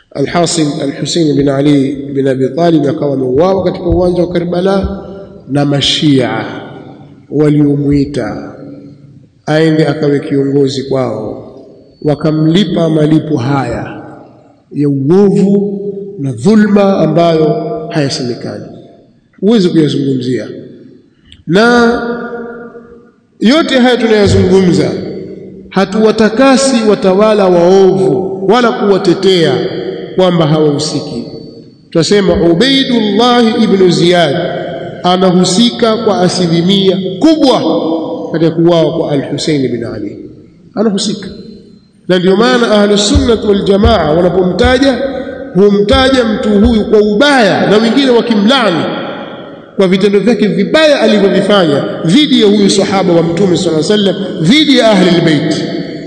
Al-Hasan Al-Husayn bin Ali bin Abi Talib akawa ameuawa katika uwanja wa Karbala na mashia waliomuita aende akawe kiongozi kwao wakamlipa malipo haya ya uovu na dhulma ambayo hayasemekani huwezi kuyazungumzia na yote haya tunayazungumza hatuwatakasi watawala waovu wala kuwatetea kwamba hawahusiki tunasema Ubaidullah ibn Ziyad anahusika kwa asilimia kubwa katika kuuawa kwa Al-Hussein bin Ali anahusika na ndio maana ahlus sunnah wal jamaa wanapomtaja humtaja mtu huyu kwa ubaya na wengine wakimlani kwa vitendo vyake vibaya alivyovifanya dhidi ya huyu sahaba wa mtume sallallahu alaihi wasallam dhidi ya ahli albayt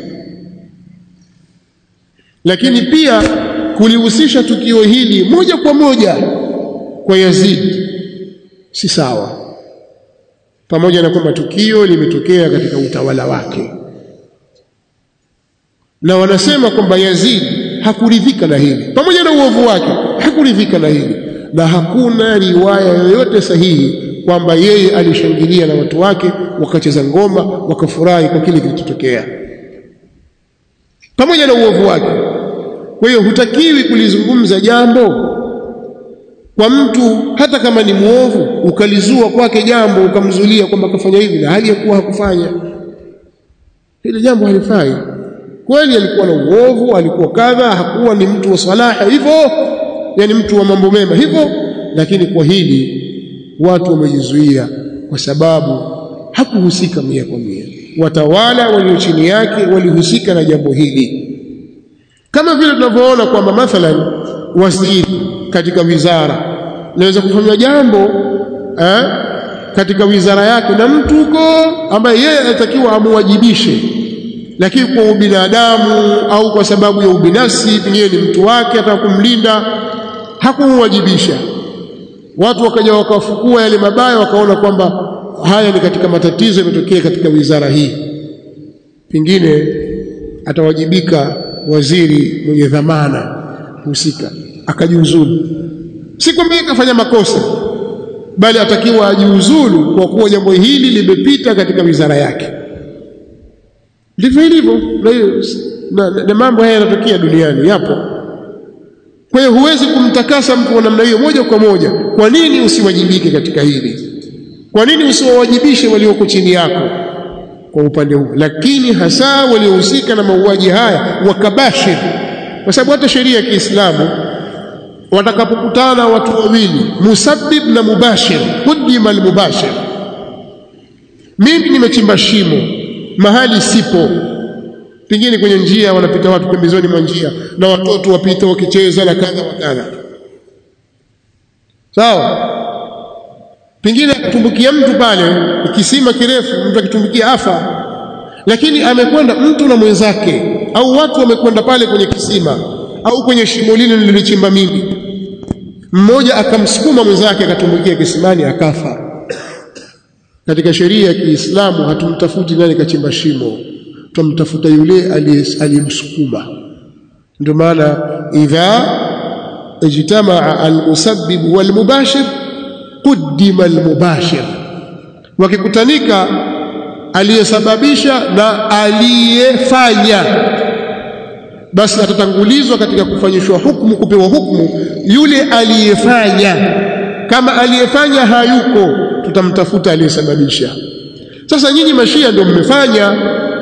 lakini pia kulihusisha tukio hili moja kwa moja kwa Yazid si sawa pamoja na kwamba tukio limetokea katika utawala wake na wanasema kwamba Yazid hakuridhika na hili pamoja na uovu wake hakuridhika na hili na hakuna riwaya yoyote sahihi kwamba yeye alishangilia na watu wake wakacheza ngoma wakafurahi kwa kile kilichotokea pamoja na uovu wake kwa hiyo hutakiwi kulizungumza jambo kwa mtu hata kama ni muovu ukalizua kwake jambo ukamzulia kwamba kafanya hivi na hali ya kuwa hakufanya hili jambo halifai kweli alikuwa na uovu alikuwa kadha hakuwa ni mtu wa salaha hivyo yani mtu wa mambo mema hivyo lakini kwa hili watu wamejizuia kwa sababu hakuhusika mia kwa mia watawala walio chini yake walihusika na jambo hili kama vile tunavyoona kwamba mathalan waziri katika wizara naweza kufanywa jambo eh, katika wizara yake na mtu huko ambaye yeye anatakiwa amuwajibishe lakini kwa ubinadamu au kwa sababu ya ubinafsi pengine ni mtu wake ataka kumlinda hakumwajibisha watu wakaja wakafukua yale mabaya wakaona kwamba haya ni katika matatizo yametokea katika wizara hii pengine atawajibika waziri mwenye dhamana husika akajiuzulu si kwamba yeye kafanya makosa bali atakiwa ajiuzulu kwa kuwa jambo hili limepita katika wizara yake ndivyo ilivyo na, na, na mambo haya yanatokea duniani yapo kwa hiyo huwezi kumtakasa mtu wa namna hiyo moja kwa moja kwa nini usiwajibike katika hili kwa nini usiwawajibishe walioko chini yako kwa upande huu lakini hasa waliohusika na mauaji haya wakabashir kwa sababu hata sheria ya Kiislamu watakapokutana watu wawili musabbib na mubashir hudima almubashir mimi nimechimba shimo mahali sipo pengine kwenye njia wanapita watu pembezoni mwa njia na watoto wapita wakicheza na kadha wa kadha sawa pengine akitumbukia mtu pale kisima kirefu mtu akitumbukia afa lakini amekwenda mtu na mwenzake au watu wamekwenda pale kwenye kisima au kwenye shimo lile lililochimba mimi mmoja akamsukuma mwenzake akatumbukia kisimani akafa katika sheria ya Kiislamu hatumtafuti nani kachimba shimo tumtafuta yule aliyemsukuma ndio maana idha ijtamaa almusabbib walmubashir quddima almubashir wakikutanika aliyesababisha na aliyefanya basi atatangulizwa katika kufanyishwa hukumu kupewa hukumu yule aliyefanya kama aliyefanya hayuko tutamtafuta aliyesababisha sasa nyinyi mashia ndio mmefanya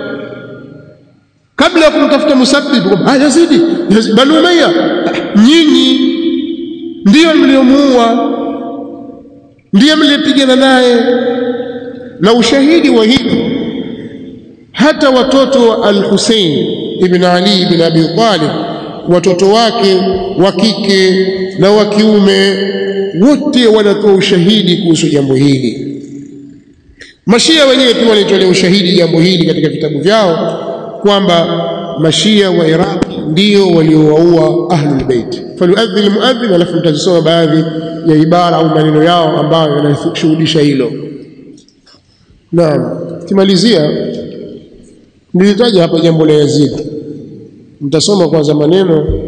kabla ya kumtafuta musabbib ah yazidi banu umayya nyinyi ndiyo mliomuua ndiye mlipigana naye na ushahidi wa hili hata watoto wa al-Hussein ibn Ali ibn Abi Talib watoto wake wa kike na wa kiume wote wanatoa ushahidi kuhusu jambo hili mashia wenyewe pia walitolea ushahidi jambo hili katika vitabu vyao kwamba mashia wa Iraq ndio waliowaua ahlul bait falyuadhdhi almuadhdhin alafu mtazisoma baadhi ya ibara au maneno yao ambayo yanashuhudisha hilo naam kimalizia nilitaja hapa jambo la Yazid mtasoma kwanza maneno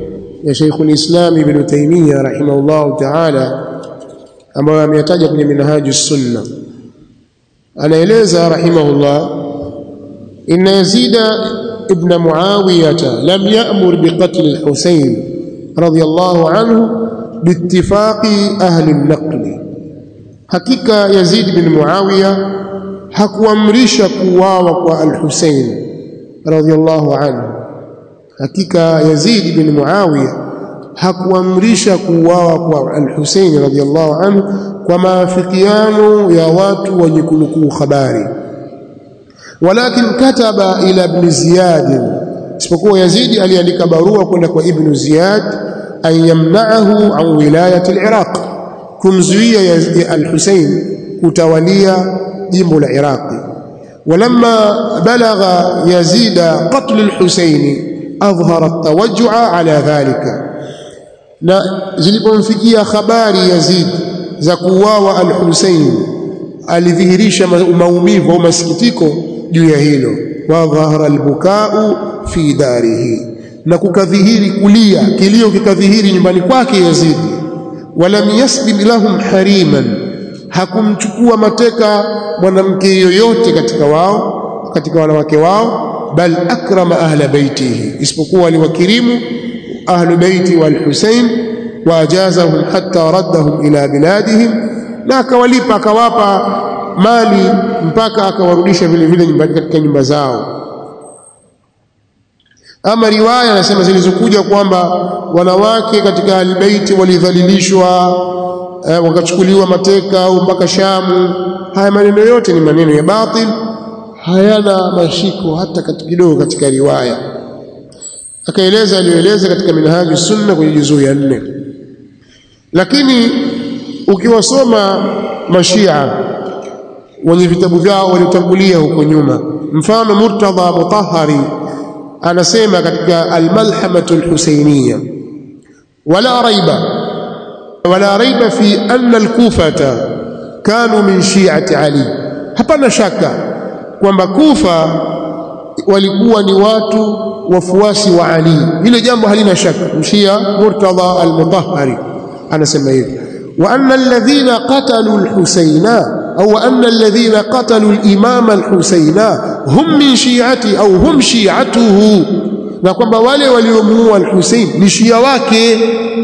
ya Sheikhul Islam Ibn Taymiyyah rahimahullah ta'ala ambayo ameyataja kwenye Minhajus Sunna anaeleza rahimahullah inna Yazida ibn Muawiyah lam ya'mur biqatl al-Husayn radiyallahu anhu biittifaqi ahli an-naql hakika Yazid bin Muawiya hakuamrisha kuuawa kwa al-Husayn radiyallahu anhu hakika Yazid bin Muawiya hakuamrisha kuuawa kwa al-Husayn radiyallahu anhu kwa maafikiano ya watu wenye kunukuu habari walakin kataba ila ibn Ziyad isipokuwa Yazid aliandika barua kwenda kwa ibn Ziyad an yamna'ahu an wilayati al-Iraq kumzuia al-Husayn kutawalia jimbo la Iraqi ولما بلغ يزيد قتل الحسين أظهر التوجع على ذلك na zilipomfikia habari Yazid za kuuawa al-Husayn alidhihirisha maumivu au masikitiko juu ya hilo wa dhahara al-bukau fi darihi na kukadhihiri kulia kilio kikadhihiri nyumbani kwake Yazid walam yasbib lahum hariman hakumchukua mateka mwanamke yoyote katika wao katika wanawake wao bal akrama ahla baitihi isipokuwa aliwakirimu ahlu baiti wal Husayn waajazahum hatta raddahum ila biladihim na akawalipa akawapa mali mpaka akawarudisha vile vile nyumbani katika nyumba zao ama riwaya anasema zilizokuja kwamba wanawake katika albaiti walidhalilishwa eh, wakachukuliwa mateka au mpaka Shamu haya maneno yote ni maneno ya batil hayana mashiko hata katika kidogo katika riwaya akaeleza aliyoeleza katika minhaju sunna kwenye juzuu ya nne lakini ukiwasoma mashia wenye vitabu vyao waliotangulia huko nyuma mfano Murtadha Mutahhari anasema katika almalhamatu alhusainiyya wala raiba wala raiba fi anna alkufata kanu min shi'ati ali hapana shaka kwamba kufa walikuwa ni watu wafuasi wa Ali hilo jambo halina shaka mshia Murtadha al-Mutahhari anasema hivi wa anna alladhina qatalu al-Husayna au anna alladhina qatalu al-imam al-Husayna hum min shi'ati au hum shi'atuhu na kwamba wale waliomuua al-Husayn ni shia wake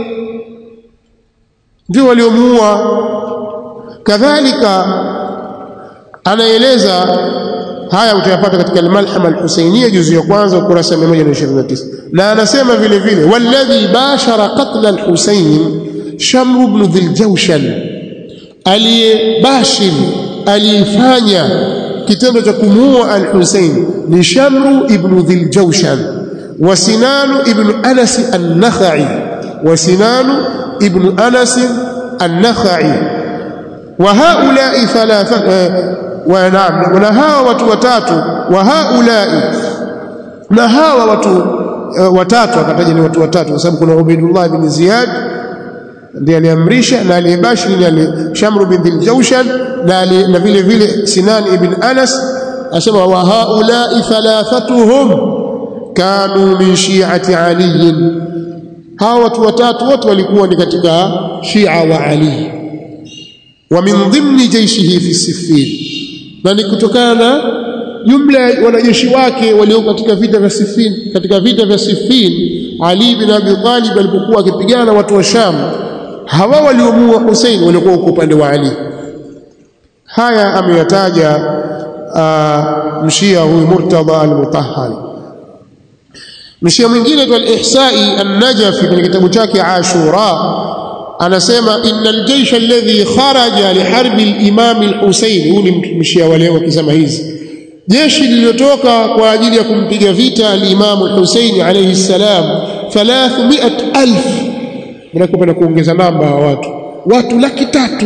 ndio waliomuua kadhalika anaeleza haya utayapata katika al-Malhama al-Husainiyya juzu ya kwanza ukurasa 129 na anasema vile vile walladhi bashara qatl al-Husayn Shamr ibn Dhiljawshan aliyebashir alifanya kitendo cha kumuua al-Husayn ni Shamr ibn Dhiljawshan wa Sinan ibn Anas an-Nakhai wa Sinan ibn Anas an-Nakhai wa haula'i thalatha ونعم na hawa watu watatu wa haulai na hawa watu uh, watatu akataja ni watu watatu kwa sababu kuna Ubaidullah ibn Ziyad ndiye aliamrisha na aliyebashiri ni ali Shamr bin Dhiljawshan na ali, na vile vile Sinan ibn Anas asema wa haulai thalathatuhum kanu min shi'ati Ali hawa watu watatu wote walikuwa ni katika Shia wa Ali wa min dhimni jaishihi fi Siffin na ni kutokana na jumla ya wanajeshi wake walio katika vita vya Siffin katika vita vya Siffin Ali bin Abi Talib alipokuwa akipigana watu wa Sham hawa waliomuua Hussein walikuwa uko upande wa Ali haya ameyataja mshia huyu Murtadha al-Mutahhari mshia mwingine kwa al-Ihsai an-Najafi kwenye kitabu chake Ashura anasema innal jaysha alladhi kharaja liharbi al-imam al-Husayn huu ni mshia wale wakisema hizi jeshi lililotoka kwa ajili ya kumpiga vita al-imam al-Husayn alayhi salam 300000 mnakopenda kuongeza namba ya watu watu laki tatu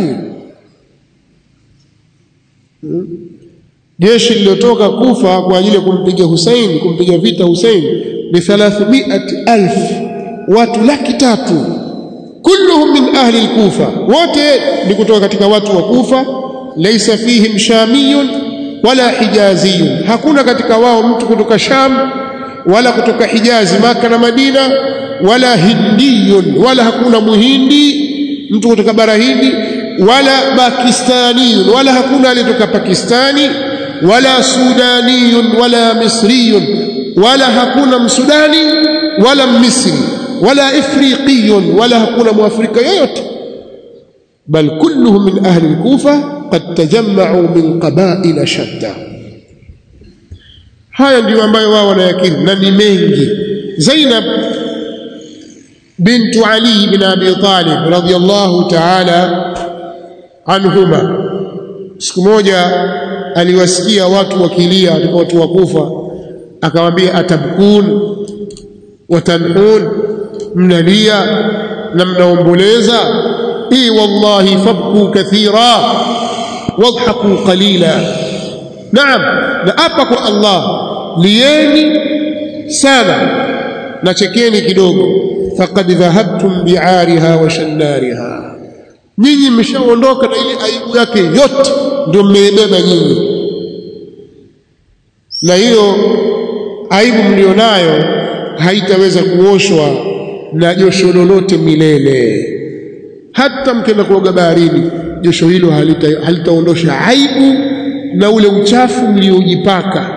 jeshi lililotoka kufa kwa ajili ya kumpiga Hussein kumpiga vita Hussein ni 300000 watu laki tatu kulluhum min ahli al-Kufa wote ni kutoka katika watu wa Kufa laysa fihim shamiyun wala hijaziyun hakuna katika wao mtu kutoka Sham wala kutoka Hijazi Maka na Madina wala hindiyun wala hakuna muhindi mtu kutoka bara Hindi wala pakistaniyun wala hakuna aliyetoka Pakistani wala sudaniyun wala misriyun wala hakuna msudani wala misri wala ifriqiyun wala hakuna muafrika yoyote bal kulluhum min ahli al-kufa qad tajamma'u min qaba'il shatta haya ndiyo ambayo wao wanayakiri na ni mengi Zainab bintu Ali bin Abi Talib radiyallahu ta'ala anhuma siku moja aliwasikia watu wakilia watu wakufa akamwambia atabkun watanhun mnalia na mnaomboleza i wallahi fabku kathira wadhaku qalila naam na apa kwa Allah lieni sana na chekeni kidogo faqad dhahabtum bi'ariha wa shannariha nyinyi mmeshaondoka na ile aibu yake yote ndio mmeibeba nyinyi na hiyo aibu mlionayo haitaweza kuoshwa na josho lolote milele hata mkienda kuoga baharini josho hilo halitaondosha halita aibu na ule uchafu mliojipaka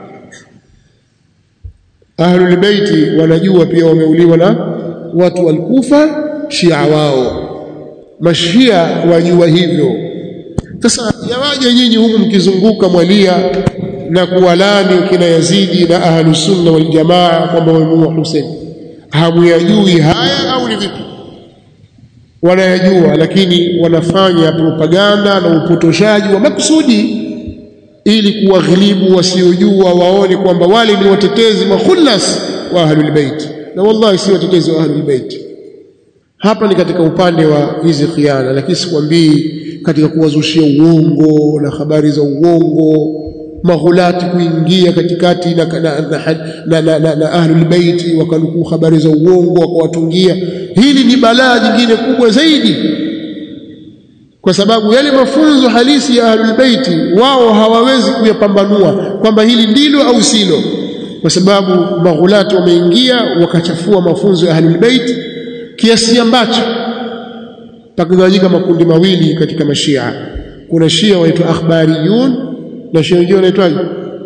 ahlul baiti wanajua pia wameuliwa na watu walkufa shia wao mashia wajua hivyo sasa yawaje nyinyi humu mkizunguka mwalia na kuwalani kina Yazidi na ahlu sunna wal jamaa kwamba wamemuua Hussein hamuyajui haya au ni vipi wanayajua lakini wanafanya propaganda na upotoshaji wa makusudi ili kuwaghilibu wasiojua waone kwamba wale ni watetezi makhulas wa ahlul bait na wallahi si watetezi wa ahlul bait hapa ni katika upande wa hizi khiana lakini sikwambii katika kuwazushia uongo na habari za uongo maghulati kuingia katikati na, na, na, na, na, na, na ahlul baiti wakanukuu habari za uongo wakawatungia hili ni balaa jingine kubwa zaidi kwa sababu yale mafunzo halisi ya ahlul baiti wao hawawezi kuyapambanua kwamba hili ndilo au silo kwa sababu maghulati wameingia wakachafua mafunzo ya ahlul baiti kiasi ambacho pakagawanyika makundi mawili katika mashia kuna shia waitwa akhbariyun na shia wengine wanaitwaje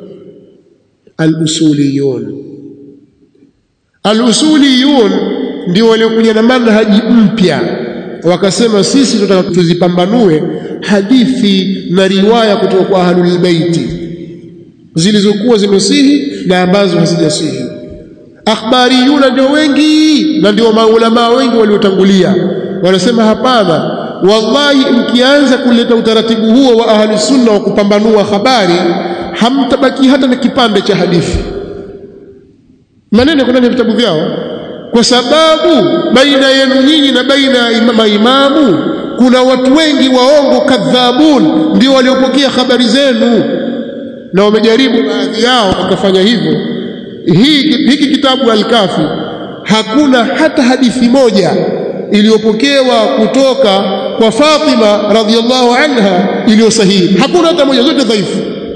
al-usuliyun al-usuliyun ndio waliokuja na manhaji mpya wakasema sisi tunataka tuzipambanue hadithi na riwaya kutoka kwa ahlul baiti zilizokuwa zimesihi na ambazo hazijasihi akhbariyuna ndio wengi na ndio maulama wengi waliotangulia wanasema hapana wallahi mkianza kuleta utaratibu huo wa ahli sunna wa kupambanua habari hamtabaki hata na kipande cha hadithi maneno ndani ya vitabu vyao kwa sababu baina yenu nyinyi na baina ya maimamu kuna watu wengi waongo kadhabun ndio waliopokea habari zenu na wamejaribu baadhi yao wakafanya hivyo hii hiki kitabu al-Kafi hakuna hata hadithi moja iliyopokewa kutoka kwa Fatima radhiallahu anha iliyo sahihi hakuna hata moja zote dhaifu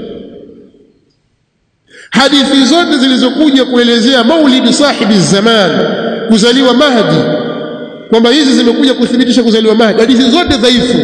hadithi zote zilizokuja kuelezea maulidi sahibi zaman kuzaliwa Mahdi kwamba hizi zimekuja kuthibitisha kuzaliwa Mahdi hadithi zote dhaifu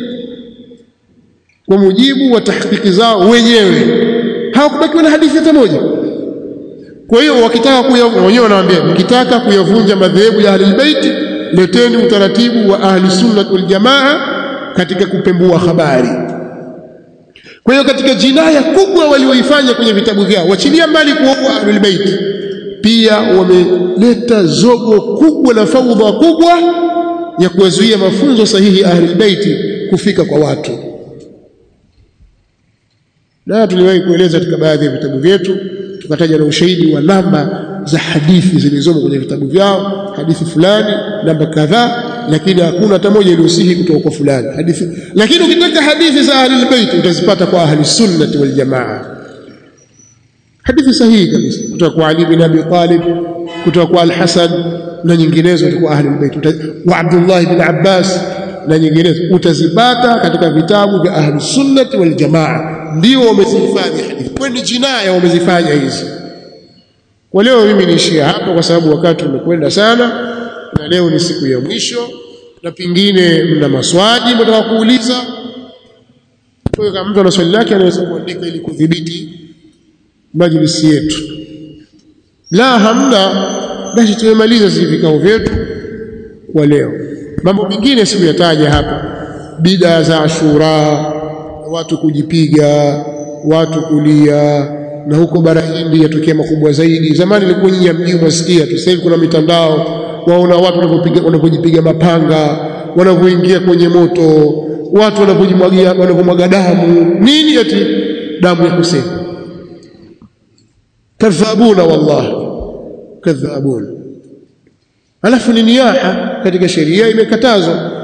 kwa mujibu wa tahqiqi zao wenyewe hawakubakiwa na hadithi hata moja kwa hiyo wakitaka kuya wenyewe wanawaambia mkitaka kuyavunja madhehebu ya ahlul bait leteni utaratibu wa ahli sunnah wal jamaa katika kupembua habari kwa hiyo katika jinaya kubwa walioifanya kwenye vitabu vyao wachilia mbali kuoa ahlul bait pia wameleta zogo kubwa na faudha kubwa ya kuwazuia mafunzo sahihi ahlul bait kufika kwa watu na tuliwahi kueleza katika baadhi ya vitabu vyetu tukataja na ushahidi wa namba za hadithi zilizomo kwenye vitabu vyao hadithi fulani namba kadhaa lakini hakuna hata moja iliyosihi kutoka kwa fulani hadithi lakini ukitaka hadithi za ahli albayt utazipata kwa ahli sunnah wal jamaa hadithi sahihi kabisa kutoka kwa Ali bin Abi Talib kutoka kwa Al-Hasan na nyinginezo kutoka kwa ahli albayt wa Abdullah bin Abbas na nyinginezo utazipata katika vitabu vya ahli sunnah wal jamaa ndio wamezifanya hadithi kwani jinaya wamezifanya hizi kwa leo mimi niishia hapa kwa sababu wakati umekwenda sana na leo ni siku ya mwisho na pengine mna maswali mtaka kuuliza kwa hiyo kama mtu ana swali lake anaweza kuandika ili kudhibiti majlisi yetu la hamna basi tumemaliza sisi vikao vyetu kwa leo mambo mengine sikuyataja hapa bidaa za ashura watu kujipiga watu kulia na huko bara Hindi yatokea makubwa zaidi zamani ilikuwa nyinyi mji mwasikia tu sasa hivi kuna mitandao waona watu wanapopiga wanapojipiga mapanga wanavyoingia kwenye moto watu wanapojimwagia wanapomwaga damu nini ati damu ya Hussein kadhabuna wallahi kadhabuna alafu ni niyaha katika sheria imekatazwa